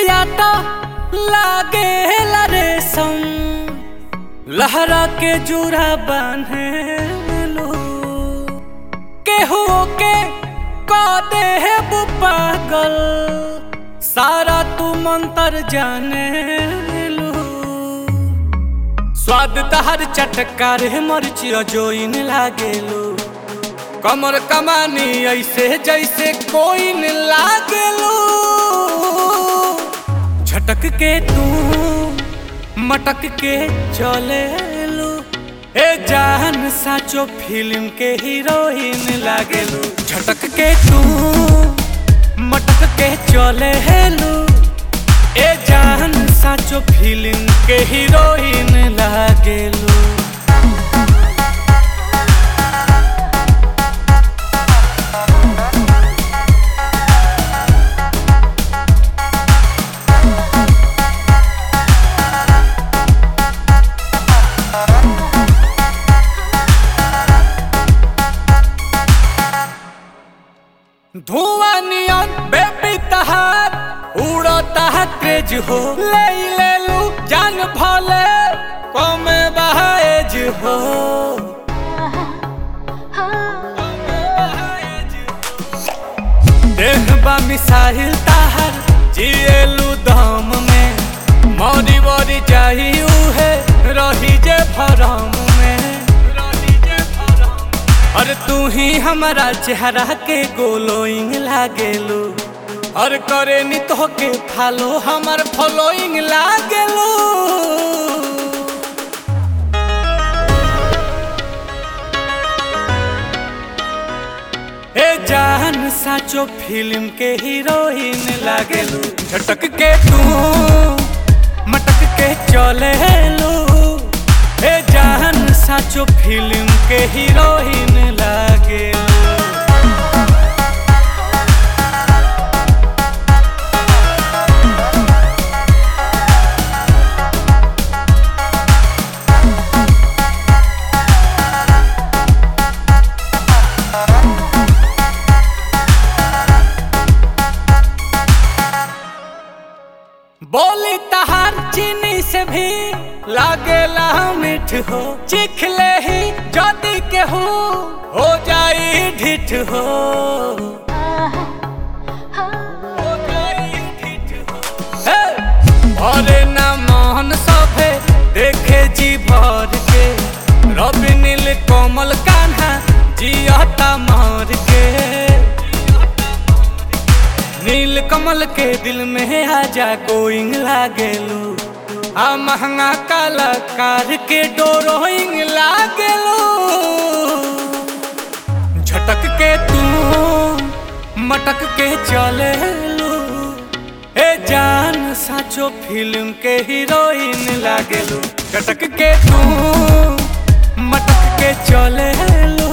बिंदिया तो लागे रेशम लहरा के जुरा बांधे लो केहू के का दे पागल सारा तू मंतर जाने लो स्वाद तहर चटकार मरचिया जोइन लागेलो कमर कमानी ऐसे जैसे कोई न लागेलो झटक के तू मटक के चले लो ए जान साचो फिल्म के हीरोइन लागेलो झटक के तू मटक के चले लो ए जान साचो फिल्म के हीरोइन लागेलो धुआं नियन बेबी तहार उड़ता है क्रेज हो ले ले लू जान भले कमे बहाएज हो देह बा मिसाइल ताहर जिएलू दम में मौरी बरी चाहिए है रही जे भरम में रही जे भरम और तू ही हमारा चेहरा के गोलोइंग लागेलू और करे नी तो के फॉलो हमार फॉलोइंग लागेलू ए जान साचो फिल्म के हीरोइन लागेलू झटक के तू मटक के चले लो ए जान साचो फिल्म के हीरोइन लागेलू बोली तहार चीनी से भी लागेला मीठ हो चिख ले ही जदी के हो हो जाई ढिठ हो हो जाई ढिठ हो। हे! अरे ना मोहन सभे देखे जी भर के रवि नील कोमल कान्हा जियता मार के नील कमल के दिल में आजा गोइंग लागेलू आ महंगा कलाकार के डोरोइंग लागेलू झटक के तू मटक के चले लू ए जान साचो फिल्म के हीरोइन लागेलू झटक के तू मटक के चले लू